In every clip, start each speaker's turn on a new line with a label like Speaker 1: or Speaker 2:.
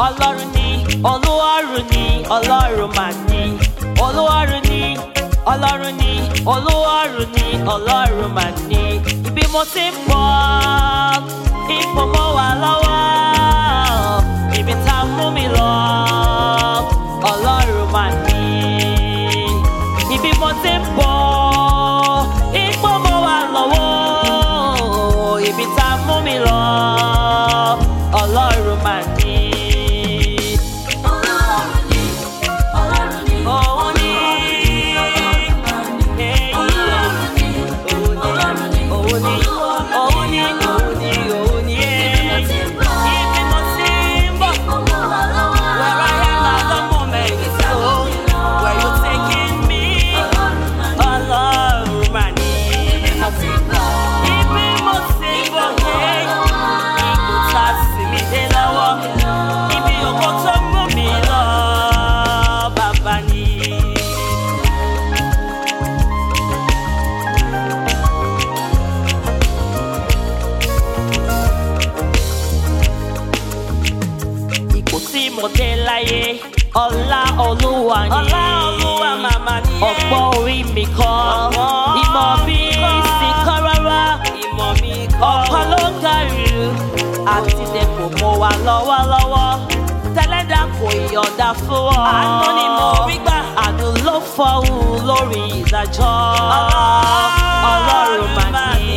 Speaker 1: ọlọ́run ni olúwarùn ni ọlọ́run mà ní olúwarùn ni ọlọ́run ni olúwarùn ni ọlọ́run mà ní ibi mo ti ń bọ̀ ipò mọ́ wà lọ́wọ́ ibi tá a mú mi lọ ọlọ́run mà ní ibi mo ti ń bọ̀ ipò mọ́ wà lọ́wọ́ ibi tá a mú mi lọ ọlọ́run mà ní.
Speaker 2: Ọlọ́run ni, Ọlọ́run ni,
Speaker 1: Òun ni.
Speaker 2: Ọlọ́run ni, Ọlọ́run ni,
Speaker 1: Òun ni, òun ni, òun ni, òun ni,
Speaker 2: Ibi mo ti ń bọ̀.
Speaker 1: Ibi mo ti ń bọ̀.
Speaker 2: ọmọ wa lọ́wọ́.
Speaker 1: Where I am at the moment is so where you taking me.
Speaker 2: Ọlọ́run mà ní.
Speaker 1: Ọlọ́run mà ní.
Speaker 2: Ibi mo ti ń bọ̀.
Speaker 1: Ibi mo ti ń bọ̀ yé. Ipò tá a sì mí dé lọ́wọ́. Ibi òkò tó mú mi lọ. Bàbá ni. ipò tí mo dé láyé ọlá olúwa ni
Speaker 3: Ọlá Olúwa màmá ni ẹ́.
Speaker 1: ọ̀pọ̀ orí mi kọ́
Speaker 3: Ọ̀pọ̀
Speaker 1: ìmọ̀ bí
Speaker 3: kọ́.
Speaker 1: sì kọ́ rárá
Speaker 3: Ìmọ̀ mi kọ́.
Speaker 1: ọ̀pọ̀ ló gàrú àti dẹ̀kọ̀ mo wà lọ́wọ́lọ́wọ́ tẹ́lẹ̀dá kò yọ̀ǹda fún ọ.
Speaker 3: Àánú ni mo rí gbà.
Speaker 1: àánú ló fọ́hùn lórí ìdájọ́ ọlọ́run mà ní.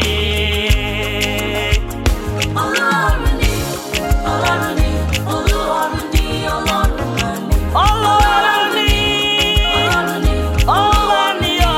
Speaker 2: Ọlọ́run ni, Ọlọ́run ni, Olúwarun ni, Ọlọ́run mà ní.
Speaker 1: ọlọ́run ní.
Speaker 2: Ọlọ́run ni,
Speaker 1: Ọlá ni ọ́.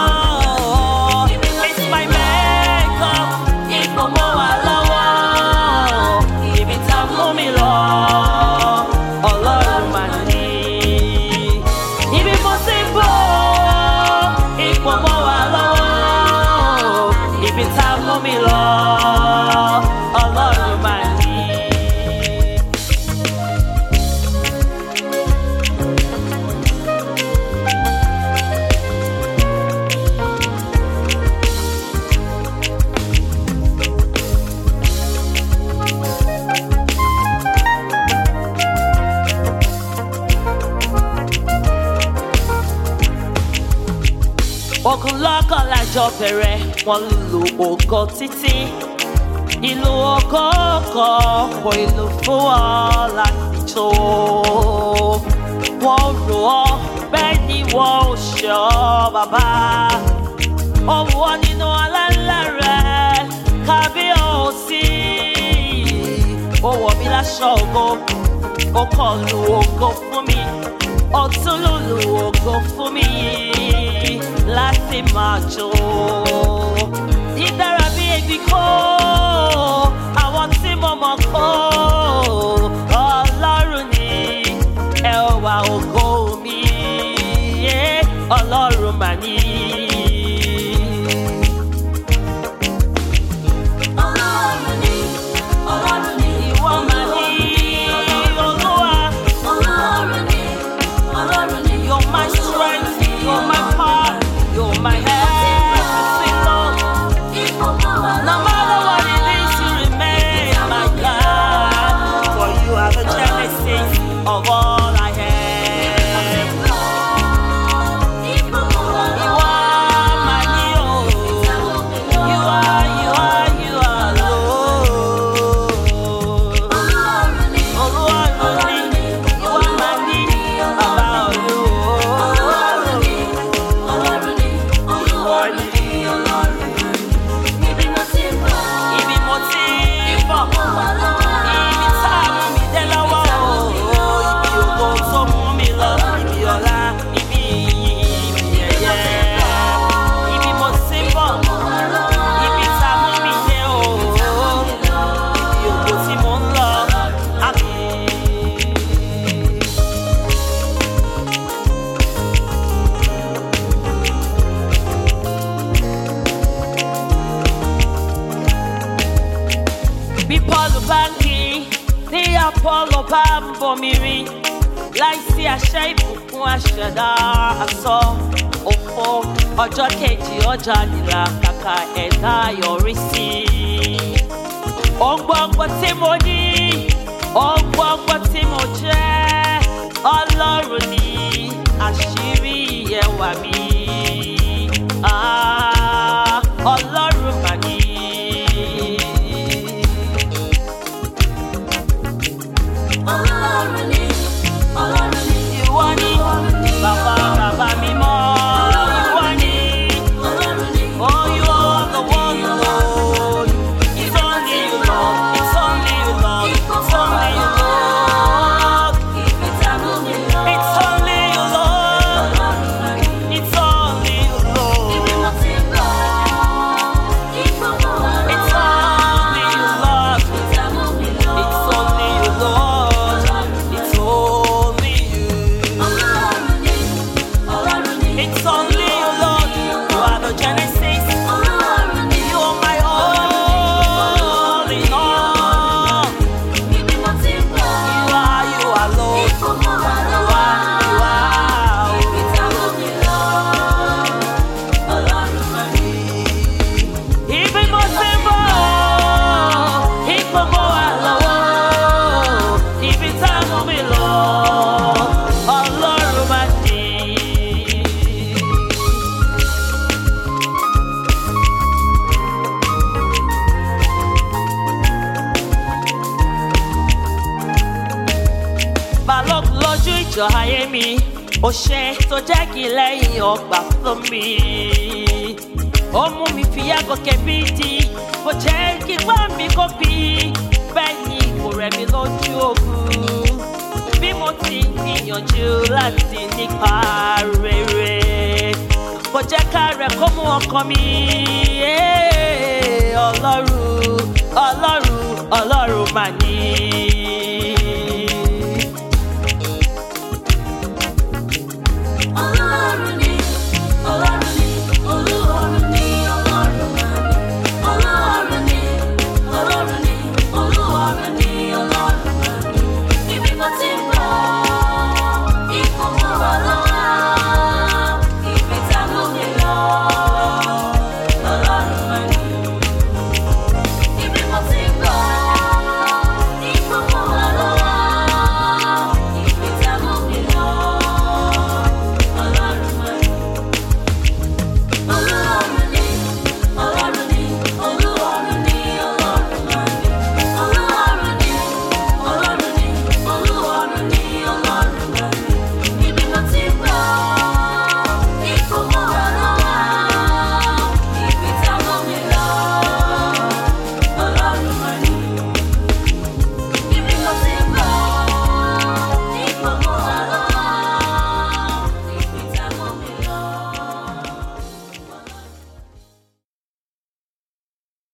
Speaker 1: It's my maker. Ipò mo wà lọ́wọ́. Ibi tá a mú mi lọ. Ọlọ́run mà ní. Ibi mo ti ń bọ̀. Ipò mo wà lọ́wọ́. Ibi tá a mú mi lọ. Ọlọ́run mà ní. ogun lọ́kàn lájọ bẹ̀rẹ̀ wọ́n lu ògo títí ìlú ògo kan kò ìlú fún ọ láti tó wọ́n rò ọ́ bẹ́ẹ̀ ni wọ́n ò ṣe ọ́ bàbá òun wọ́n nínú aláǹlá rẹ̀ kábíyèsí ó wọ̀ mí láṣọ ògo ó kàn lu ògo fún mi ó tún lùlù ògo fún mi láti máa jó. Dídára bí egbì kó àwọn tí mo mọ̀ kó ọlọ́run ni ẹwà ògo mi yé ọlọ́run mà ní.
Speaker 2: Ọlọ́run ni, Ọlọ́run ni,
Speaker 1: Ìwọ mà ní olúwa.
Speaker 2: Ọlọ́run ni, Ọlọ́run ni,
Speaker 1: You're my strength, you're my power, you're my everything, Lord.
Speaker 2: Ipò mọ́ wa
Speaker 1: No
Speaker 2: lọ́wọ́.
Speaker 1: matter what it is, you remain my God. For you are the genesis of all I have.
Speaker 2: Ipò mọ́ wa
Speaker 1: You
Speaker 2: lọ́wọ́.
Speaker 1: are my hero. You are, you are, you are Lord.
Speaker 2: Ọlọ́run ni,
Speaker 1: Olúwarun ni, you are my need, Baba
Speaker 2: Ọlọ́run ni,
Speaker 1: Olúwa.
Speaker 2: Ọlọ́run ni, Olúwarun ni, Ọlọ́run ni. Ibi mo ti ń bọ̀.
Speaker 1: Ibi mo ti ń bọ̀.
Speaker 2: Mọ́ wa lọ́wọ́.
Speaker 1: Ibi tá a mú mi dé lọ́wọ́ o, ibi ògo tó mú mi lọ, ibi ọlá, ibi iyì, ibi ẹ̀yẹ. Ibi mo ti ń bọ̀, ibi tá a mú mi dé o, ibi ògo tí mo ń lọ. Àmín. bí pọ́ọ̀lù bá ń kí ní apọ́lọ bá ń bomi rí láìsí àṣẹ ìbùkún àṣẹdá àsọ òfo ọjọ́ kejì ọjà nìlà kàkà ẹ̀dá yọrí sí i. ògbọ́ngbọ́n tí mo ní ọgbọ́gbọ́ tí mo jẹ́ ọlọ́run ní àṣírí ẹwà mi Ah, ọlọ́run mà ní.
Speaker 2: Ọlọ́run ni, Ọlọ́run ni,
Speaker 1: ìwọ ni bàbá bàbá mi mọ́ ìwọ ni.
Speaker 2: Ọlọ́run ni.
Speaker 1: Oh, you are the one, Lord. It's only you, Lord. It's only you, Lord. It's only you, Lord. It's only you, Lord. It's only you, Lord. It's only you, Lord. It's only you, Lord. It's only you. It's only you, Lord. You are the Genesis. You are my all in all. You are, you are, Lord. You are, you are. Ibi mo ti ń bọ̀, ipò mo wà lọ́wọ́, ibi tá a mú mi lọ, Ọlọ́run máa ní. Balógun lójú ìjọ ayé mi, ó ṣe tó jẹ́ kí lẹ́yìn ọgbà fún mi ó mú mi fi yàgò kẹbí di kò jẹ́ kí gbọ́ mi kó bí bẹ́ẹ̀ ni kò rẹ̀ mí lójú ogun bí mo ti ń gbìyànjú láti nípa rere kò jẹ́ ká rẹ̀ kó mú ọkàn mi Eh, ọlọ́run ọlọ́run ọlọ́run mà ní.